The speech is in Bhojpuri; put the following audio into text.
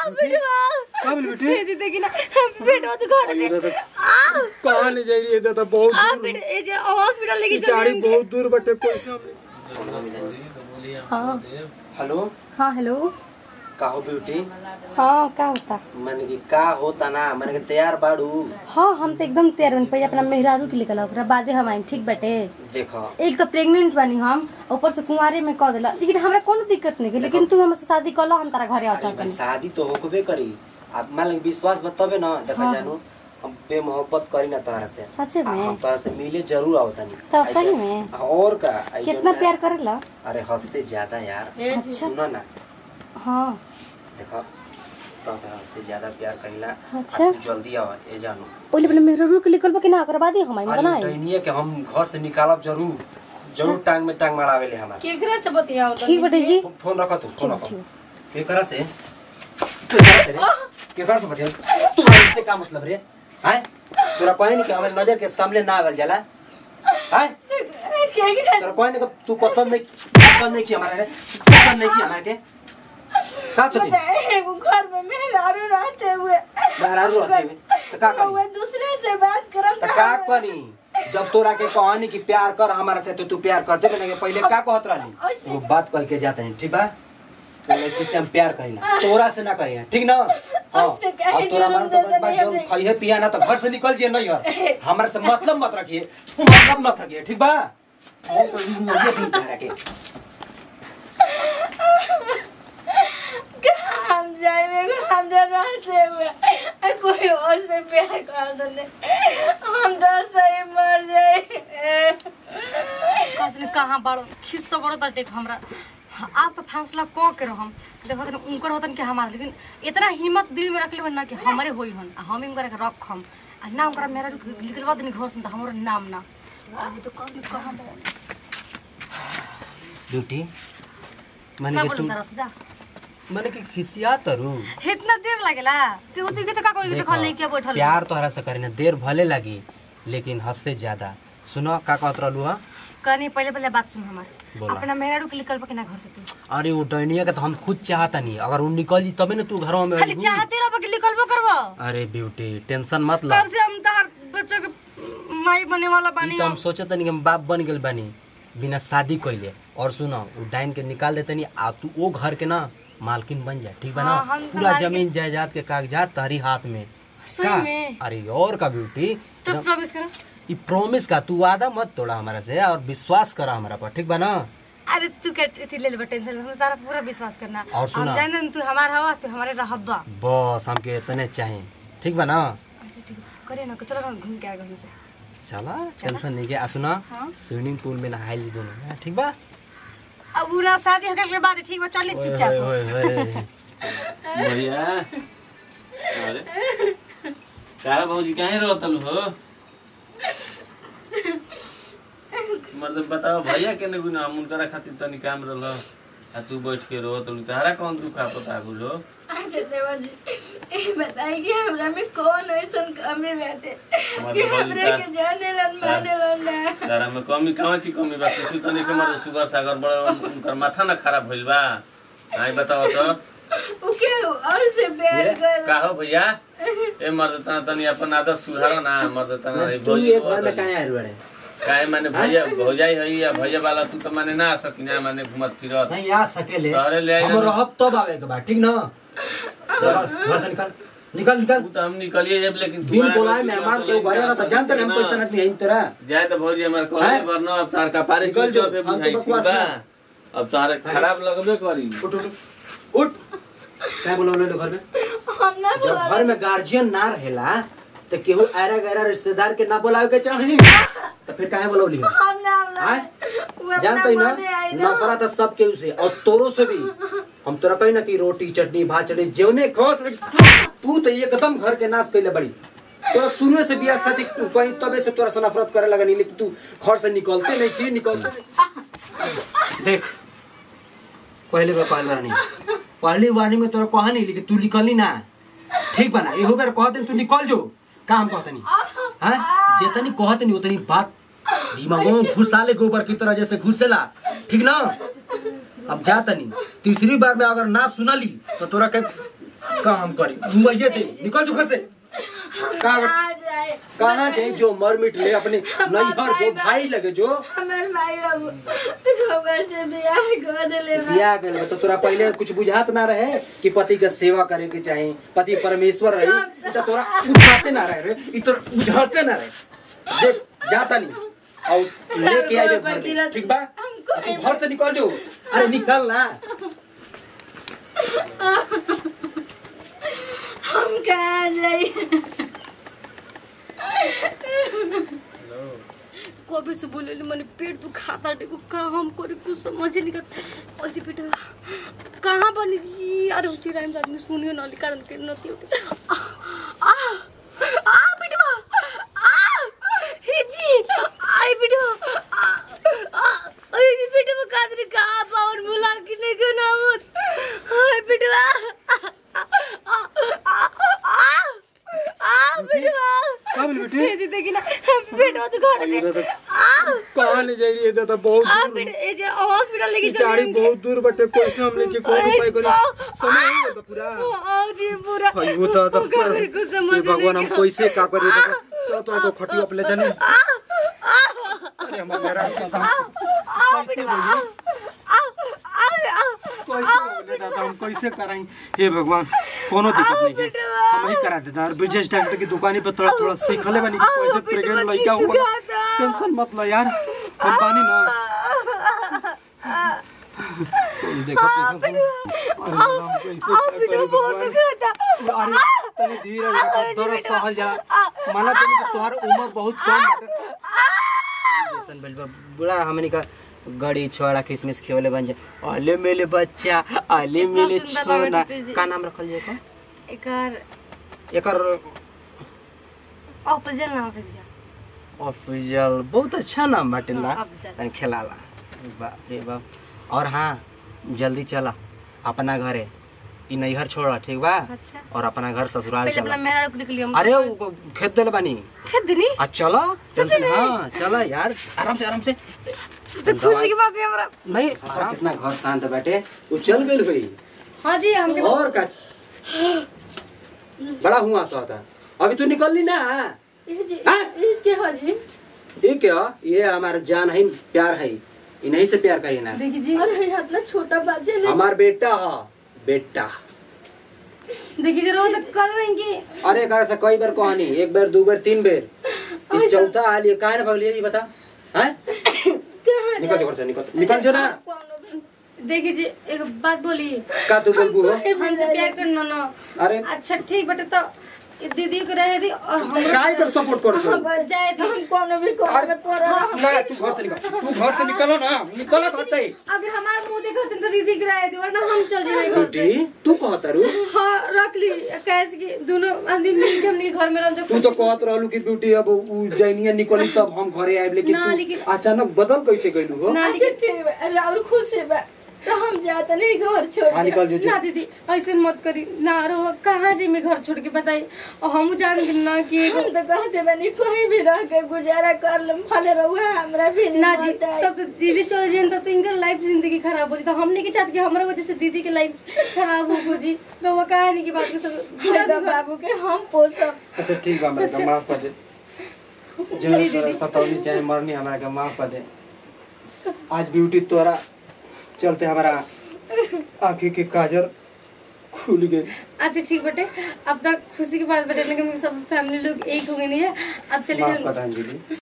का बोल बेटे ये जी देखी ना बेटवा तो घर ये में दादा कहाँ ले जाई रही दादा बहुत आ दूर बेटे ये जे हॉस्पिटल लेके चल गाड़ी जाएंगे बहुत दूर बटे कोई सामने हाँ हेलो हाँ हेलो काहो ब्यूटी हाँ क्या होता मन की का होता ना मन के तैयार बाड़ू हाँ हम तो एकदम तैयार बन पहले अपना मेहरारू के निकल ओकरा बादे हम आइम ठीक बटे देखो एक तो प्रेग्नेंट बनी हम ऊपर से कुंवारे में कह दिला लेकिन हमरा कोनो दिक्कत नहीं है लेकिन तू हमसे शादी कर लो हम तारा घरे अरे आता भाई, शादी तो होकबे करी अब मान लगे विश्वास बताबे ना देखा जानू हम बेमोहब्बत करी ना तोहरा से सचे आ, में हम तोहरा से मिले जरूर आवता नहीं तब सही में और का आई कितना जो प्यार ना- करेला अरे हंसते ज्यादा यार अच्छा सुनो ना हाँ देखो तो से हंसते ज्यादा प्यार करीला अच्छा। आ, तू जल्दी आवा ए जानू पहले पहले मेहरारू के निकल कि ना ओकरा बादे हम आइम अरे बनाई डैनिया के हम घर से निकालब जरूर जरूर टांग में टांग मारावे ले हमार केकरा से बतियाओ ठीक बटे जी फोन रखो तू फोन रखो ठीक। केकरा से केकरा से रे केकरा से बतिया तुम्हारे से का मतलब रे हैं तोरा कोई नहीं कि हमारे नजर के सामने ना आवेल जाला हैं केकरा तोरा कोई नहीं कि तू पसंद नहीं पसंद नहीं की हमारे रे पसंद नहीं की हमारे के का सोची एगो घर में मेहरारू रहते हुए मेहरारू रहते हुए तो का करी हुए दूसरे से बात करम तो का करी जब तोरा के कहानी की प्यार कर हमारा से तो तू प्यार करते बने पहले का कहत रहली वो बात कह के जाते नहीं ठीक बा तो लड़की से हम प्यार करीला तोरा से ना करिया ठीक ना हाँ उससे कहे अब तोरा जुर्म मन दे तो देनी बात जब हमने। खाइए पिया ना तो घर से निकल जिए नहीं यार हमारे से मतलब मत रखिए तू मतलब मत रखिए ठीक बा ये तो ये मुझे भी प्यार के हम जाएंगे हम जा रहते हुए आ, कोई और से प्यार कर दे हम तो सही मर जाए कसने कहाँ बड़ो खिस तो बड़ो तटे हमरा आज तो फैसला क के हम देखो तनी उनकर होतन कि हमारा लेकिन इतना हिम्मत दिल में रख लेबन ना कि हमारे होई हन आ हम इनकर के रखम आ ना उनकर मेरा निकलवा देनी घर से त हमरो नाम ना अभी तो कभी कहाँ बा ब्यूटी का माने कि बोलम तुम तारा से जा माने कि खिसिया तरू इतना देर लागेला कि उती के त का कोई देखल नहीं के बैठल प्यार तोहरा से करी ना देर भले लगी लेकिन हद से ज्यादा सुनो का कहत रहलू हा कनी पहले पहले बात सुन हमार बोला। अपना मेरा के निकल के ना घर से तू अरे वो डैनिया के तो हम खुद चाहता नहीं अगर वो निकल जी तबे ना तू घरों में खाली अइबू। चाहते रह के निकलबो करबो अरे ब्यूटी टेंशन मत कब लो से हम तार बच्चों के माई बने वाला ई बानी तो हम हम सोचत नहीं कि हम बाप बन गेल बानी बिना शादी कइले और सुनो वो डाइन के निकाल देते नहीं आ तू वो घर के ना मालकिन बन जा ठीक बा ना हाँ, हम तो पूरा मालकिन- जमीन जायदाद के कागजात तारी हाथ में सही का? में अरे और का ब्यूटी तो प्रॉमिस करो ई प्रॉमिस का तू वादा मत तोड़ा हमारा से और विश्वास करा हमारा पर ठीक बा ना अरे तू क्या इतनी ले ले टेंशन हम तारा पूरा विश्वास करना और सुना। हम जाने तू हमार हवा तू हमारे रहबा बस हमके इतने चाहिए ठीक बा ना अच्छा ठीक है करे ना चलो ना घूम के आगे हमसे चला टेंशन नहीं के आ सुना हाँ। स्विमिंग पूल में नहाए ली दोनों हाँ, ठीक बा अब उना शादी होकर के बाद ठीक बा चल ओए, चुपचाप ओए, ओए, ओए। भैया अरे कारा भौजी कहीं रहतल हो मतलब बताओ भैया के ने गुना हम उनकरा खातिर तनी काम रहल आ तू बैठ के रहो तो तहरा कौन दुख पता बुझो अच्छा देवा जी ये बताई कि हमरा में कौन ऐसन कमी बाटे कि हमरा के जाने लन माने लन ना तारा में कमी कहाँ छी कमी बा कुछ तनी के मर्द सुगर सागर बड़ उनकर माथा ना खराब भइल बा आई बताओ तो उ के और से प्यार कर का हो भैया ए मर्द तना तनी अपन आदत सुधारो ना मर्द तना ए तू भौजी ये बहुत घर में हई। काहे आयल बड़े काहे माने भैया भौजाई है या भैया वाला तू तो माने ना आ सकिना माने घुमत फिरत नहीं आ सकेले तोहरे ले आई हम ना। रहब तब आवे के बाद ठीक ना निकल, घर से निकल निकल निकल तू तो हम निकलिए जब लेकिन तू बिन बड़ा बोलाए गलती मेहमान करत के घरे ना तो जानते रहे हम ना। कैसा नहीं है तरह जाए तो भौजी हमार कहले हैं? वरना अब तार का पारे निकल चुप जो, पे हम तो बुझाई ठीक बकवास बा ना। अब तारे खराब लगबे करी उठ उठ उठ क्या बोलो ले लो घर में हम ना जब घर में गार्जियन ना रहेला तो केहू ऐरा गैरा रिश्तेदार के ना बुलावे के चाही तो फिर काहे बोलौली है हम ना हम ना आय? वो अपना जानते ही ना मने आई ना नफरत है सब केहू से और तोरो से भी हम तोरा कही ना कि रोटी चटनी भात चटनी जेवने खात तू तो एकदम घर के नाश कैले बड़ी तोरा शुरू से बियाह शादी कहीं तबे से तोरा से नफरत करे लगा नहीं लेकिन तू घर से निकलते नहीं की निकलते नहीं। देख पहले बार पहले बार नहीं पहली वार्निंग में तोरा कहा नहीं लेकिन तू निकलनी ना ठीक बना इहो बार कह दे तू निकल जो काम कहते नहीं हाँ जितनी कहते नहीं उतनी बात दिमागों में घुसा ले गोबर की तरह जैसे घुसेला ठीक ना अब जाता नहीं तीसरी बार में अगर ना सुनली तो तोरा के काम करी मैं दे निकल जो घर से कहाँ आ जाए कहाँ गए जो मर मिट ले अपने नैहर जो भाई लगे जो हमार भाई बाबू रउआ से बियाह कर देले बा बिया गए तो तोरा पहले कुछ बुझात ना रहे कि पति के सेवा करे के चाही पति परमेश्वर रहे इ तो तोरा बुझाते ना रहे रे इ तो बुझाते ना रहे जे जाता नहीं और लेके आ जो घर में, ठीक बा अब तू घर से निकल जो अरे निकल ना हम कहाँ जाए कभी से बोले मैंने पेट तू खाता देखो का हम करे कुछ समझ ही नहीं कर अरे बेटा कहाँ बनी जी अरे उसी टाइम आदमी सुनियो ना लिखा के नती होती आ आ आ बेटवा आ हे जी आई बेटवा आ आ अरे जी बेटवा कादरी का पावन बुला के नहीं क्यों ना होत हाय बेटवा आ आ आ आ आ बेटवा का बोल बेटी हे जी देखी ना बेटवा तो घर में आ कहाँ ले जाई रे दादा बहुत आ दूर बेटा ये जो हॉस्पिटल लेके चल गाड़ी बहुत दूर बटे कैसे हमने जे कोई उपाय करी समय हो गया पूरा आओ जी पूरा भाई वो तो तो का मेरे को समझ ये भगवान हम नहीं कैसे का करी दादा चलो तो को खटियो पे ले जाने आ आ अरे हमारा मेरा दादा आ कैसे बेटा बोलिए आ आ आ कैसे बोले दादा हम कैसे कराई हे भगवान कोनो दिक्कत नहीं है हम ही करा देता और ब्रिजेश डॉक्टर की दुकानी पे थोड़ा थोड़ा सीखले बनी कि कैसे प्रेग्नेंट लड़का हुआ टेंशन मत लो यार हम पानी ना तुम देखो देखो अरे हम कैसे करी भगवान अरे तनी धीरे रखो दर्द सहल जा माना तनी कि तोहर उम्र बहुत कम बाटे जैसन बलबा बुला हमनी का गड़ी छोड़ा किसमिस खेवले बन जा अले मेले बच्चा अले मेले सुंदर छोना लगत है जी। का नाम रखल जाए का एकर एकर ऑपोजिट नाम रख जा ऑफिशियल बहुत अच्छा नाम बाटे ला हाँ, अफजल। तनी खेलाला बाप रे बाप और हाँ जल्दी चला अपना घरे ई नैहर छोड़ा ठीक बा अच्छा और अपना घर ससुराल पहले अपना चला मेहरा रुक निकली हम अरे वो खेत देले बानी खेत दिनी आ चलो टेंशन हाँ चलो यार आराम से आराम से तो खुशी की बात है हमरा नहीं आराम कितना घर शांत बैठे वो चल गई भाई हां जी हम और का बड़ा हुआ सो था अभी तू निकल ली ना ये जी हाँ? ये के हो जी ये क्या ये हमारा जान है प्यार है इन्हीं से प्यार करी ना देखी जी अरे इतना छोटा बच्चे ने हमार बेटा है बेटा देखी जी रोज कर रही कि अरे कर से कई बार कहानी एक बार दो बार तीन बार ये चौथा हाल ये काहे ना भगलिए ये बता हैं कहाँ निकल जो घर से निकल निकल जो ना देखी जी एक बात बोली का तू बोलबू हो हमसे प्यार करना ना अरे अच्छा ठीक बटे तो ये दीदी को रहे दी और हम काय कर सपोर्ट कर तू जाए दी हम कोनो भी कोनो में पड़ा ना तू घर से निकल तू घर से निकलो ना निकलो घर से अगर हमारा मुंह देखो तो दीदी को रहे दी वरना हम चल जाएंगे घर से बेटी तू कहता रू हाँ रख ली कैसे कि दोनों आदमी मिल के हमने घर में रह जो तू तो कहत रहलू कि ब्यूटी अब उ दैनिया निकली तब हम घरे आए लेकिन ना, तू लेकिन- अचानक बदल कैसे गइलू हो ना अच्छा लेकिन ठीक बा अरे और खुश है बा तो हम जाते नहीं घर छोड़ हाँ के। निकल जो जो ना दीदी ऐसे मत करी ना रहो कहाँ जी मैं घर छोड़ के बताई और हम जान गए ना कि एगो- हम तो कहते बनी कहीं भी रह के गुजारा कर लम भले रहुआ हमरा भी नहीं ना जी बताई। तब तो दीदी चल जाए तब तो इनका लाइफ जिंदगी खराब हो जी तो हम नहीं के चाहते कि हमारा वजह से दीदी की लाइफ खराब हो जी तो वो कहानी की बात कर भाई बा बाबू के हम पोसब अच्छा ठीक बा हमरा के माफ कर दे जो तोरा सतौनी चाहे मरनी हमरा के माफ कर दे आज ब्यूटी तोरा चलते हमारा आंखी के काजर खुल गई अच्छा ठीक बटे अब तक खुशी की बात बटे लेकिन सब फैमिली लोग एक हो गए नहीं है अब चले माफ जाओ कर दे अंजलि